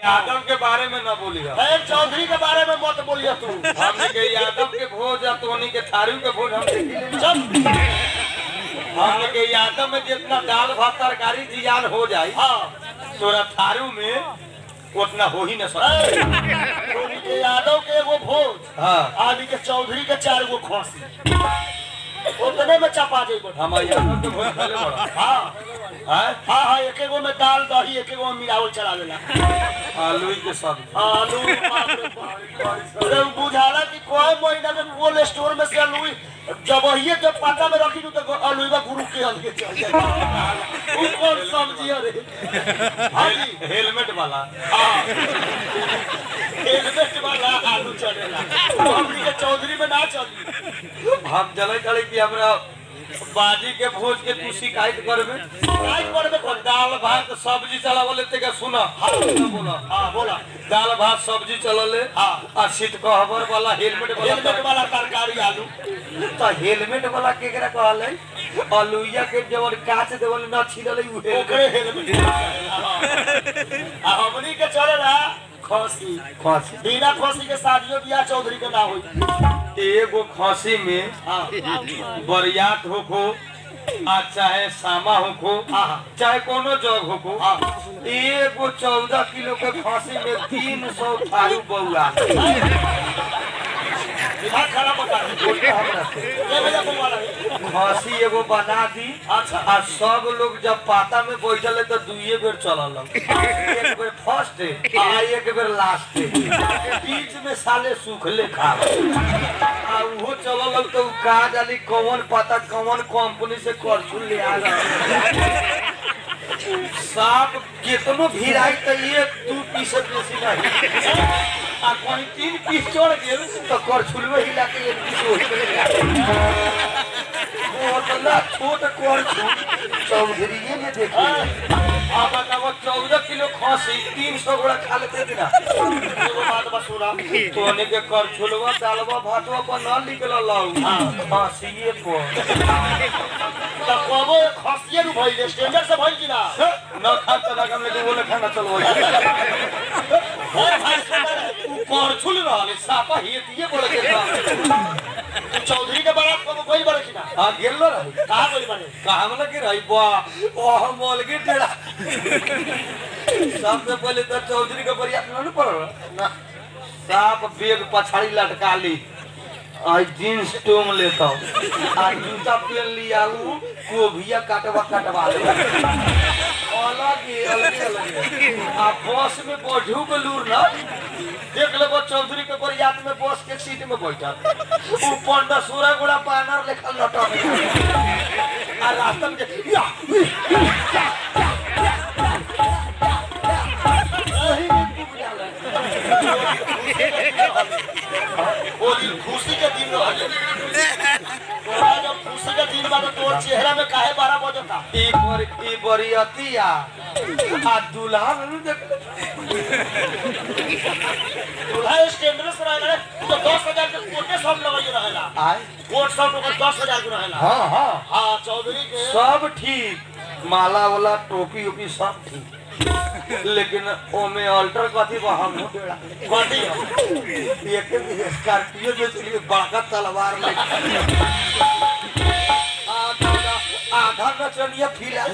यादव के बारे में न बोली हम खैर चौधरी के बारे में मत बोलिए तू हमने के यादव के भोज या तोनी के थारू के भोज हम देखी ले चल हमने के यादव में जितना दाल भात तरकारी जियान हो जाए हाँ तोरा थारू में उतना हो ही न सके ए, चौधरी के यादव के एगो भोज हाँ आदि के चौधरी के चार गो खोसी उतने में चपा जेबो हम यादव के भोज पहले बड़ा हाँ हाँ हाँ हाँ एक एगो में दाल दही एक एगो में मिलावल चलावेला आलू के सब्जी आलू बाप रे बाप। अरे बुझाला कि कोई महीना में कोल्ड स्टोर में से आलू जब ये के पाता में रखी तो आलू का गुरु के अलगे चल जाए वो कौन सब्जी है रे हाँ जी हेलमेट वाला हाँ हेलमेट वाला आलू चढ़ेला हमनी के चौधरी में ना चली हम चले चले कि हमरा बाजी के भोज के तू शिकायत करबे काय करबे और दाल भात सब्जी चलावले ते का सुना हाँ बोला हाँ बोला दाल भात सब्जी चलले हाँ। आ सीट कवर वाला हेलमेट वाला हेलमेट वाला तरकारी आलू तो हेलमेट वाला केकरा कहले अलुइया के जवन काच देवल न छिलले उ ओकरे हेलमेट हेलमेट आ हमनी के चलेला खसी खसी बिना खसी के शादियों बियाह चौधरी के ना होई एगो खसी में हाँ बरियात होखो आ चाहे सामा होखो हाँ। चाहे कोनो जग होखो हाँ। एगो चौदह किलो के खसी में तीन सौ थारू बउआ दिमाग खराब बता ये भैया बउआ लगे खसी एगो बना दी अच्छा आ सब लोग जब पाता में बैठल है तो दुइये बेर चलल एक बेर फर्स्ट आ एक बेर लास्ट बीच में साले सुखले खा आ उहो चलल तो उ का जानी कौन पता कौन कंपनी से करछुल ले आ साफ कितनो भीड़ आई तो एक दू पीस से बेसी नहीं आ कहीं तीन पीस चढ़ गेल तो करछुलवे हिला के एक पीस हो ओतला छोट करछुल चौधरीये ने देखी आ बताओ चौदह किलो खसी तीन सौ गोड़ा खा लेते बिना एगो बात बस सुना तोने के करछुलवा दालवा भातवा पर न निकल लाऊ खसिए पर त कबो खसिए नु भइल स्टैंडर्ड से भइल कि ना न खा त लगम लेके बोले खाना चलो और भाई सुना रे, उ करछुल रहले सापा हेतिए बोले के था तू चौधरी के बारात कबो गइल बारे कि ना आ गेल न रही कहाँ गइल बारे कहा में लगे रही बा ओह मोल के टेड़ा सबसे पहले तो चौधरी के बरिया न पड़ ना साफ बेग पछाड़ी लटका ली आई जींस टोम लेता आ जूता पहन लिया उ कोभिया काटवा काटवा ले अलग ही अलग अलग आ बस में बैठू के लूर ना देख लेबो चौधरी के बरियात में बस के सीट में बैठल उ पंडा सूरा गुड़ा पानर लेखल लटक आ रास्ता में जे- या वही में डूब जाला। वो दिन खुशी के दिन रहले तोरा जब खुशी के दिन बा तो तोर चेहरा में काहे बारह बजता ई बर ई बरियतिया आ दुल्हा में देख दूल्हा स्टैंडर्ड से रहेला रे, तो दस हजार के कोटे सब लगल रहेला आय कोट सब ओकर दस हजार के रहेला हाँ हाँ हाँ चौधरी के सब ठीक माला वाला टोपी ओपी सब ठीक लेकिन ओमे अल्टर कथी बा हम डेड़ा कथी है? एक स्कॉर्पियो जो चलिए बड़का तलवार में आधा आधा नचनिया फिला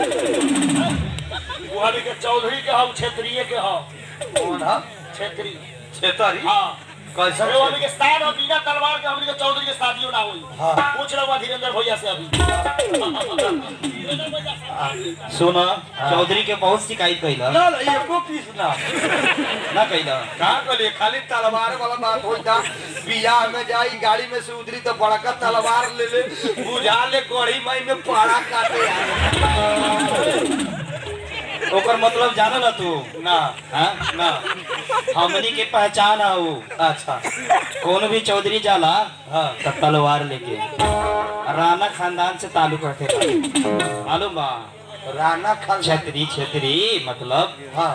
बुहारी के चौधरी के हम क्षेत्रीय के हम कौन है क्षेत्रीय छेतरी हाँ कैसा अरे वाली के शान और बिना तलवार के हमनी के चौधरी के शादियों ना हुई हाँ। पूछ लो धीरेन्द्र भैया से अभी धीरेन्द्र भैया से। सुना चौधरी के बहुत शिकायत कैला ना ना एको पीस ना ना कैला का कहलिए खाली तलवार वाला बात हो जा बियाह में जाई गाड़ी में से उतरी तो बड़का तलवार ले ले बुझा ले गढ़ी मई में पाड़ा काटे आए। ओकर मतलब जाना ना तू ना हाँ ना हमनी के पहचान है वो अच्छा कौन भी चौधरी जाला हाँ तो तलवार लेके राणा खानदान से ताल्लुक रखे मालूम बा राणा खान छतरी छतरी मतलब हाँ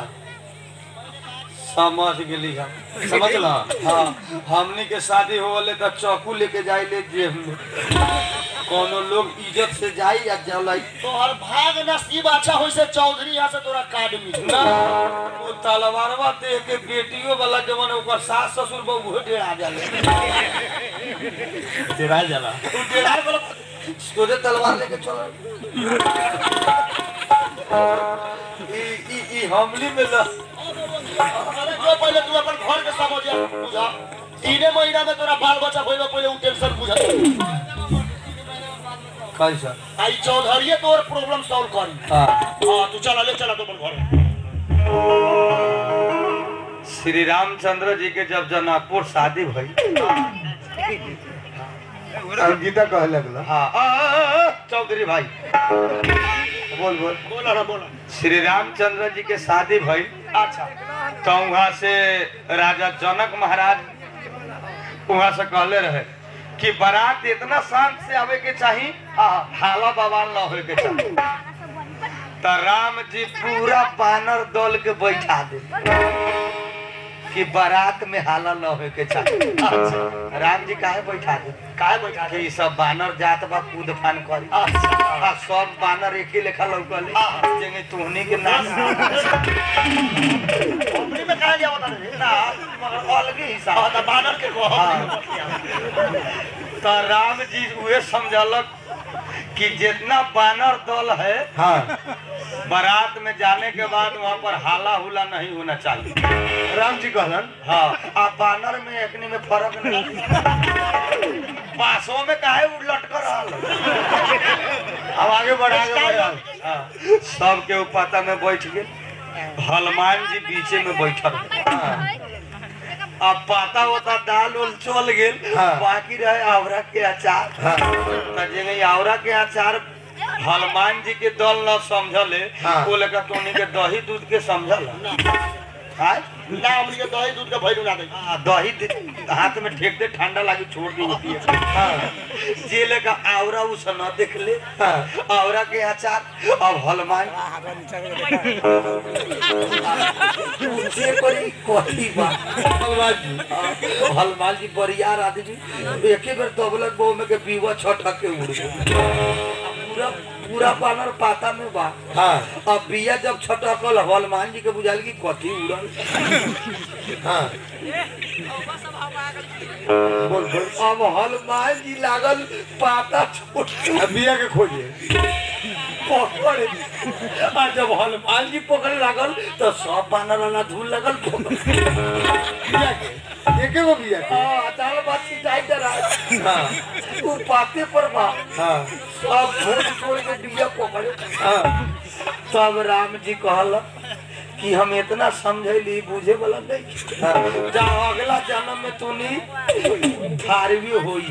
समझ गेली हम समझ लो हाँ हमनी के शादी होले तो चाकू लेके जाइले जेब में कोनो लोग इज्जत से जाई या जलाई तोहर भाग नसीब अच्छा होई से चौधरी यहाँ से तोरा कार्ड मिली ना वो तलवारवा देख के बेटियों वाला जवन ओकर सास ससुर बहु डेरा जाले तेरा जला तू डेरा वाला तोरे तलवार लेके चल ई ई ई हमली में ल अरे जो पहले तू अपन घर के समझ बुझा तीने महीना में तोरा बाल बच्चा होइबा पहले उ टेंशन बुझा कैसा आई चौधरी तोर प्रॉब्लम सॉल्व करी हां हां तू चला ले चला तो अपन घर श्री रामचंद्र जी के जब जनकपुर शादी भई गीता कहे लगला हाँ आ, आ, आ, चौधरी भाई बोल बोल बोला ना बोला श्री रामचंद्र जी के शादी भई अच्छा तो वहाँ से राजा जनक महाराज वहाँ से कहले रहे कि बारात इतना शांत से आवे के चाहिए हाला बवाल न होए के चाहिए तो राम जी पूरा बानर दल के बैठा दे कि बारात में हाला न होए के चाहिए अच्छा, राम जी काहे बैठा दे काहे बैठा कि ई सब बानर जात बा कूद फान करी आ सब बानर एक ही लेखा लौकल जेंगे तुहनी के नाम कंपनी में काहे जावत रे ना मगर अलगे हिसाब हां त बानर के को हाँ। तो राम जी उहे समझलक कि जितना बानर दल है हाँ बारात में जाने के बाद वहाँ पर हाला हुला नहीं होना चाहिए राम जी कहलन हाँ आ बानर में एकनी में फर्क नहीं बासों में काहे उ लटकर रहल अब आगे बढ़ा आगे बढ़ा हाँ, सबके ऊपर में बैठ गए हनुमान जी बीचे में बैठल अब पाता होता दाल उल चल गेल हाँ। बाकी रहे आवरा के अचार हाँ त जेंगे आवरा के अचार हनुमान जी के दल न समझले हाँ। वो लेकर तोनी के दही दूध के समझल आय ना हमनी के दही दूध के भैरू ना दे आ, दही दे- हाथ में ठेक दे ठंडा लागी छोड़ दी होती है हाँ जे लेकर आवरा उस न देख ले हाँ। आवरा के अचार अब हनुमान जे करी कथी बा हनुमान जी हाँ, हनुमान जी बरियार आदमी एके बेर दबलक बहु में के बीवा छटक के उड़ गए पूरा पूरा बानर पाता में बा हाँ अब बिया जब छटकल हनुमान जी के बुझाल की कथी उड़ल हाँ बोल बोल अब हनुमान जी लागल पाता छोड़ अब बिया के खोजिए पकड़े आ जब हनुमान जी पकड़े लागल तो सब बानर वाला धूल लगल बिया के एके गो बिया के अचानक बात सिंचाई करा हाँ वो पाते पर बा हाँ सब छोड़ छोड़ के डिबिया पकड़े हाँ तब राम जी कहल कि हम इतना समझैली बुझे वाला नहीं हाँ। जा अगला जन्म में तूनी धारवी होई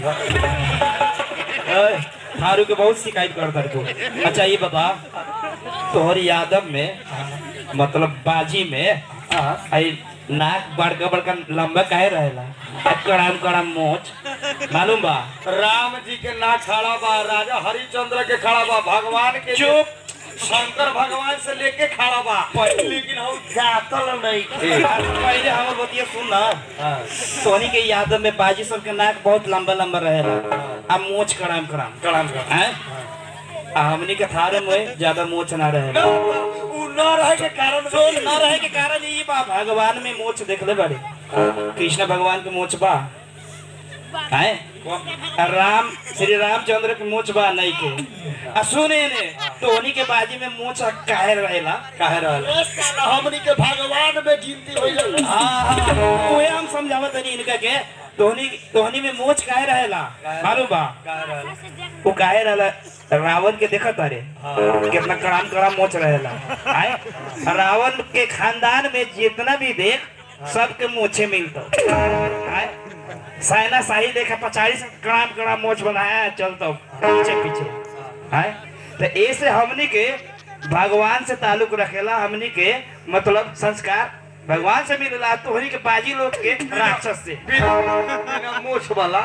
है थारू के बहुत शिकायत करता तू अच्छा ये बता तोहर यादव में मतलब बाजी में हाँ। आई नाक बड़का बड़का लंबा काहे रहेला आ कड़ाम कड़ाम मोच मालूम बा राम जी के ना खड़ा बा राजा हरिचंद्र के खड़ा बा भगवान के चुप शंकर भगवान से लेके खड़ा बा लेकिन हम गातल नहीं थे पहले हमर बतिया सुन ना तोहनी के यादव में बाजी सब के नाक बहुत लंबा लंबा रहेला आ मोच कड़ाम कड़ाम कड़ाम हैं आ हमनी के थारे में ज्यादा मोच ना रहेला उ न रहे के कारण तो न रहे के कारण ये बा भगवान में मोच देखले बारे कृष्ण भगवान के मोच बा है राम श्री रामचंद्र के मोच बा नहीं के आ सुने ने तोहनी के बाजी में मोच काहे रहेला काहे रहल ए साला हमनी के भगवान में गिनती होई हाँ हाँ उहे हम समझावत तनी इनका के तोहनी तोहनी में मोच काहे रहेला मालूम बा काहे रहल वो काहे रहला रावण के देखत अरे कितना कड़ाम कड़ाम मोच रहेला आए रावण के खानदान में जितना भी देख सबके मोछे मिलता आए साइना शाही देखा पचाड़ी से कड़ाम कड़ाम मोछ बनाया है, चलता पीछे पीछे आए तो ऐसे हमनी के भगवान से ताल्लुक रखेला हमनी के मतलब संस्कार भगवान से मिलेला तोहनी के बाजी लोग के राक्षस से बिना मोछ वाला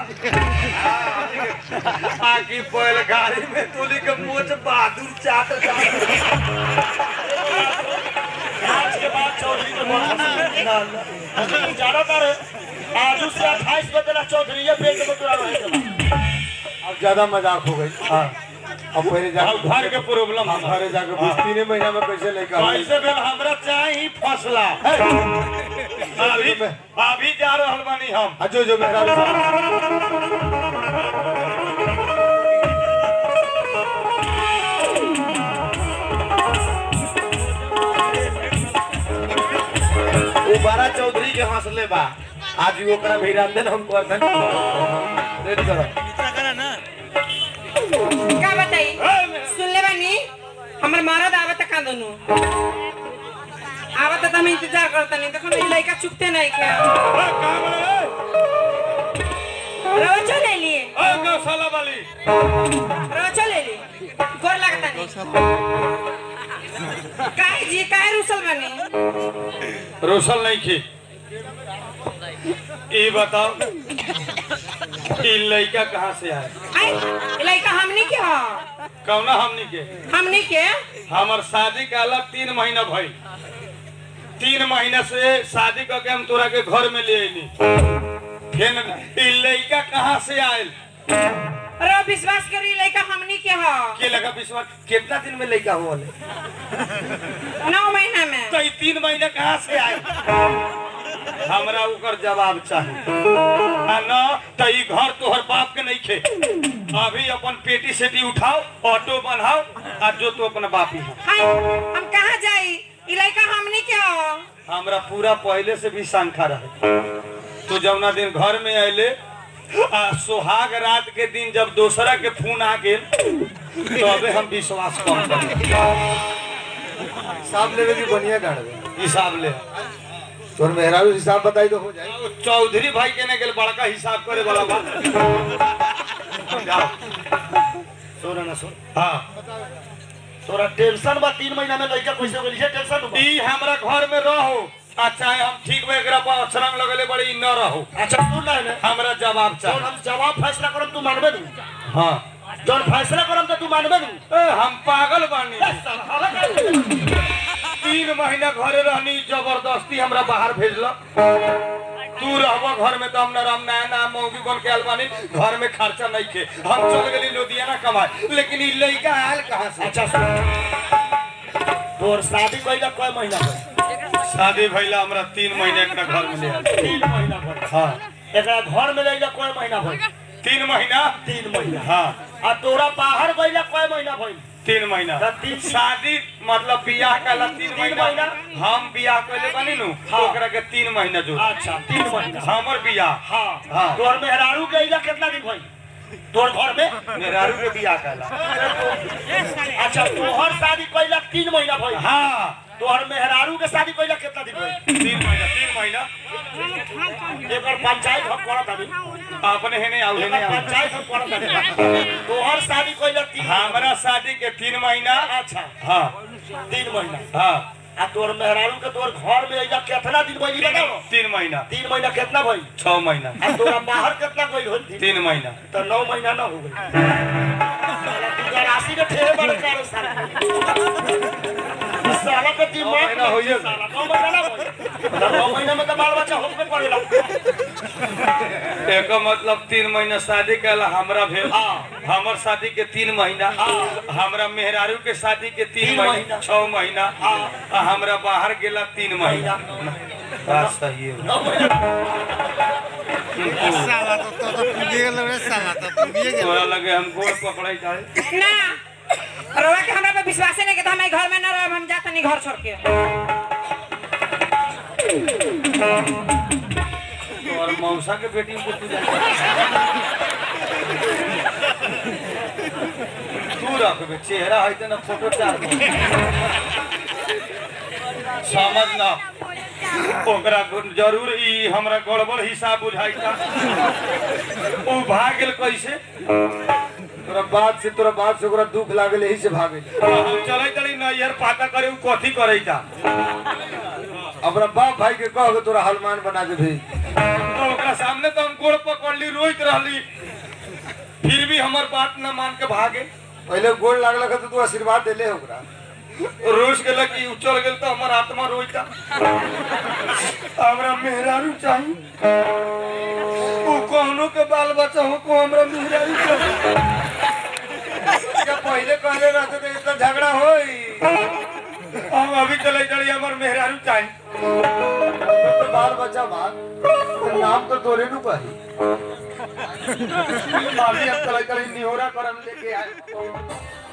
आकी पहले गाड़ी में तोली के मोछ बहादुर चाट चाट आज के बाद चौधरी के बोल जाना कर आजू से 28 बजे तक चौधरी ये पेट में तोरा रहे के बा। अब ज्यादा मजाक हो गई हाँ अब पहले जा अब घर के प्रॉब्लम हम घरे जाके बीस तीन महीना में कैसे लेकर आए? कैसे भेल हमरा चाही फसला अभी अभी जा रहल बानी हम हाँ, जो जो मेरा वो बारा चौधरी के हंसले बा आज भी ओकरा भी रांधन हम कर देन रेडी करो का बताई सुनले बानी हमर मरद आवत का दोनों आवत त हम इंतजार करता नहीं देखो ना लड़का चुपते नहीं के रवा चले लिए गौशाला वाली रवा चले ली गोर लगता नहीं काहे जी काहे रुसल बनी रोशन नहीं की ये बताओ ये लड़का कहाँ से आए आई ई लड़का हमनी के ह कौना हमनी के हमनी के हमर शादी का अलग तीन महीना भई तीन महीना से शादी करके हम तोरा के घर में ले अली फिर ई लड़का कहाँ से आयल रवा विश्वास करी लड़का हमनी के ह के लगा विश्वास कितना दिन में लड़का हुआ नौ महीना में तो ई तीन महीने कहाँ से आए हमरा ओकर जवाब चाहिए आ न तो ई घर तोहर बाप के नहीं खे अभी अपन पेटी सेटी उठाओ ऑटो बनाओ आ जो तो अपना बाप ही है हाय हम कहाँ जाई ई लड़का हमनी के ह हमरा पूरा पहले से भी शंका रहे तो जौना दिन घर में अले आ सुहाग रात के दिन जब दोसरा के फोन आ गेल तो अबे हम विश्वास कम कर हिसाब लेवे की बढ़िया डाल दे हिसाब ले तोर मेहरारू हिसाब बताई तो हो जाए चौधरी भाई के ने गेल बड़का हिसाब करे वाला बात जाओ सुन ना सुन हाँ तोरा टेंशन बा तीन महीना में लड़का कैसे हो गई टेंशन बा ई हमरा घर में रहो आ चाहे हम ठीक में एकरा पर अक्षरंग लगले बड़ी ई न रहो अच्छा सुन ना है हमरा जवाब जौन चाहिए हम जवाब फैसला करम तू मानबे दू हाँ जौन फैसला करम तो तू मानबे दू ए, हम पागल बानी तीन महीना घरे रहनी जबरदस्ती हमरा बाहर भेजलक तू रहबो घर में तो हम राम नया नया मौगी बन के आयल बानी घर में खर्चा नहीं खे हम चल गेली लुधियाना कमाए लेकिन ई लड़का आयल कहाँ से अच्छा सुन तोर शादी कइला कय महीना भइल शादी भइला हमरा तीन महीने एकरा घर में ले आयल तीन महीना भइल हाँ एकरा घर में लइला कय महीना भइल तीन महीना तीन महीना हाँ आ तोरा बाहर गइला कय महीना भइल तीन महीना तो तीन- शादी मतलब बियाह कला तीन तीन महीना महीना? हम बियाह कइले बानी नु हाँ। ओकरा के तीन महीना जो अच्छा तीन महीना हमर बियाह हाँ हाँ। तोर मेहरारू गइला कितना दिन भइल तोर घर में मेहरारू के बियाह कला अच्छा तोहर शादी कइला तीन महीना भइल हाँ तोहर मेहरारू के शादी कइला कितना दिन भइल तीन महीना तीन महीना एकर पंचायत हम करत हबी अपने हेने आउ हेने एकर आउ पंचायत हम करत हबी तोहर शादी कइला तीन हमरा शादी के तीन महीना अच्छा हाँ तीन महीना हाँ आ तोर मेहरारू के तोर घर में अइला कितना दिन भइल ई बताओ तीन महीना तीन महीना कितना भइल छह महीना आ तोरा बाहर कितना गइल होल तीन महीना तो नौ महीना ना हो गई राशि के ठेहे बड़े करे साला इस साला के दिमाग नौ महीना होइए गए। साला नौ महीना ना होई। तो नौ महीना में तो बाल बच्चा होबे करेला एक मतलब तीन महीना शादी कला हमरा भेल हाँ। हमर शादी के तीन महीना हमरा मेहरारू के शादी के तीन तीन महीना महीना। छह महीना हाँ। आ हमरा बाहर गेला तीन महीना बात सही है नौ महीना साला तो तो तो पुगिए गेल रे साला तो पुगिए गेल तोरा लगे हम गोड़ पकड़े जाए ना रवा के हमरा पे विश्वास नहीं के तो हम घर में ना रहब हम जात नहीं घर छोड़ के और मौसा के बेटी को तू जाए तू रखबे चेहरा है ना फोटो चार समझ ना ओकरा जरूर ई हमरा गड़बड़ हिसाब बुझाइता ऊ भाग गेल कैसे तोरा बात से तोरा बात से ओकरा दुख लागल यही से भागे हम चलै तड़ी नैयर पाता करे ऊ कथी करैता अपना बाप भाई के कह के तोरा हनुमान बना के भेज तो ओकरा सामने तो हम गोड़ पकड़ली रोइत रहली फिर भी हमर बात न मान के भागे पहले गोड़ लागल तो तू आशीर्वाद देले ओकरा रोज गेल कि उ चल गेल तो हमर आत्मा रोइता हमरा मेहरारू चाही उ कौनो दोनों के बाल बच्चा हो को हमरा मेहरारू के क्या पहले कहले रहते तो इतना झगड़ा होई हम अभी चले चली हमार मेहरारू चाहिए तो बाल बच्चा बात तो नाम तो तोरे नु कही अभी अब चले चले निहोरा करम लेके आए